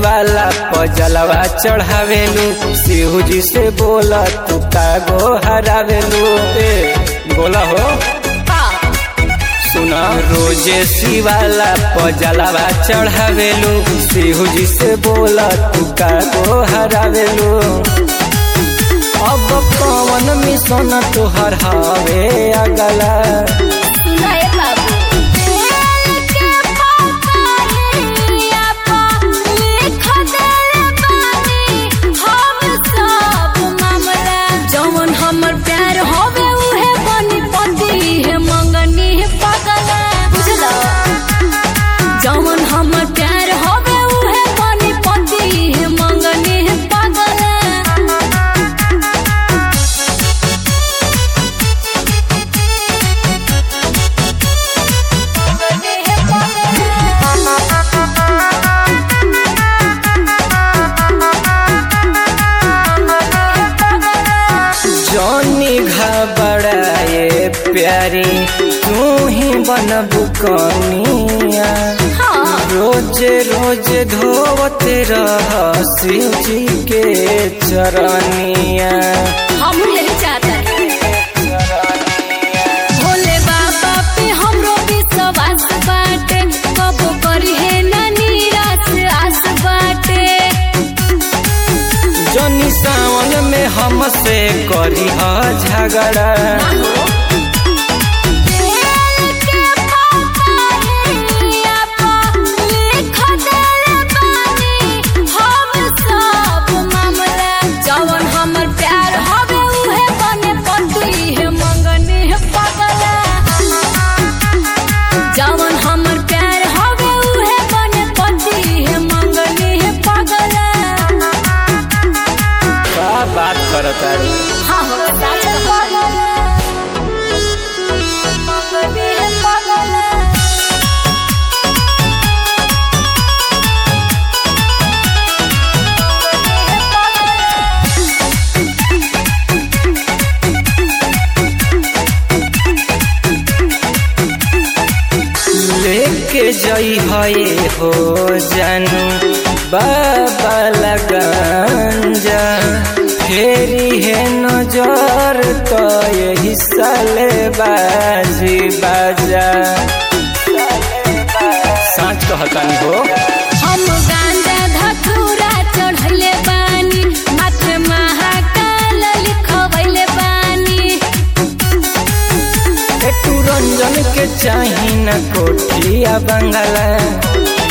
शिवाला पजलवा चढ़ावेलू शिव जी से बोला तू कागो हरावेलू ए बोला हो सुना रोजे शिवाला पजलवा चढ़ावेलू शिव जी से बोला तू कागो हरावेलू अब कौन मिशन तुहर हवे अगला सुनाए बाबू दिल के पकारिया पा लिख देले बानी हम सब मामला जवन हमर प्यार होवे उहे बनी पति है मंगनी है पगला बुझला जवन हमर प्यार होवे उहे बनी पति है मंगनी है पगला जौनी घबराए प्यारी तू ही बनबू कनिया रोज रोज धोवत रह शिव जी के चरनिया हम यही चाहता भोले बाबा पे हमरो विश्वास बाटे कबो करी है ना निराश आस बाटे जौनी सावन में हमसे करी ह झगड़ा दिल के पकारिया पा लिख देले बानी हम सब मामला जवन हमर प्यार हवे उहे बने पति है मंगनी है पगला जवन हमर प्यार हवे उहे बने पति है मंगनी है पगला का बात करता हाँ हो साच पगला मंगनी है पगला लेके जई है हो जानू बाबा लगंजा फेरी है नजर तो यही साले बाजी बाजा साँच कहतानी हो हम गांजा धतूरा चढ़ले बानी माथे महाकाल लिखवैले बानी एकटू रंजन के चाही न कोठिया बंगला